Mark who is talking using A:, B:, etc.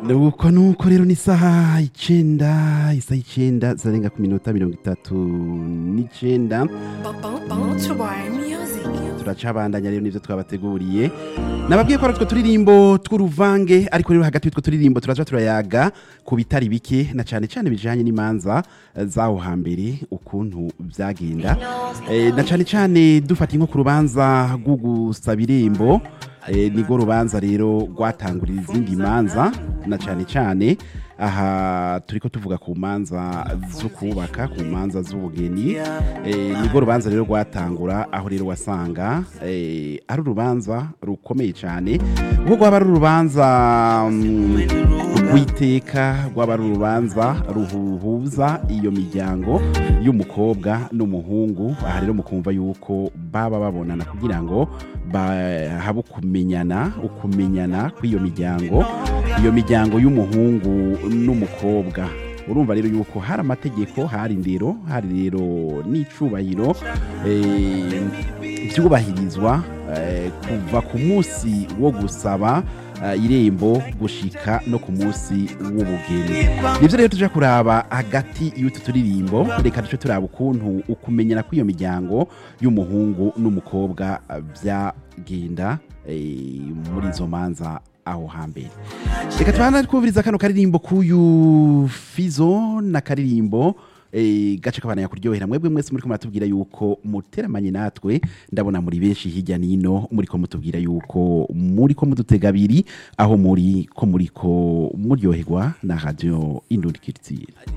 A: nuko nuko rero ni isaha icenda isaha icenda zirarenga ku minota mirongo itatu n'icenda
B: Bounce Music.
A: turacabandanya rero nivyo twabateguriye nababwiye ko ari utwo turirimbo tw'uruvange ariko rero hagati y'utwo turirimbo turaza turayaga ku bitari bike na cane cane bijanye n'imanza eh, z'aho hambere ukuntu vyagenda Eh, na cane cane dufata nko ku rubanza rwo gusaba irembo eh, nirwo rubanza rero rwatangurira izindi manza na cane cane aha turiko tuvuga ku manza zo kubaka ku manza z'ubugeni eh, nirwo rubanza rero rwatangura aho rero wasanga eh, ari urubanza rukomeye cyane kuko rwaba ari urubanza mm, rw'iteka rwaba ari urubanza ruhuza iyo miryango y'umukobwa n'umuhungu aha rero mukumva yuko baba babonana kugira ngo habe ukumenyana ukumenyana kw'iyo miryango iyo miryango y'umuhungu n'umukobwa urumva rero yuko hari amategeko hari indero hari rero n'icubahiro eh, byubahirizwa eh, kuva ku munsi wo gusaba eh, irembo gushika no ku munsi w'ubugeni nivyo rero tuja kuraba hagati y'utu turirimbo reka duce turaba ukuntu ukumenyana kw'iyo miryango y'umuhungu n'umukobwa eh, vyagenda eh, muri izo manza aho hambere reka tubana twumviriza kano karirimbo k'uyu fizo na karirimbo eh, gace kabana kuryohera mwebwe mwese muriko muratubwira yuko muteramanye natwe ndabona muri benshi hirya nino muriko mutubwira yuko muriko mudutega abiri aho muri ko muriko muryoherwa na radio indundikiritsire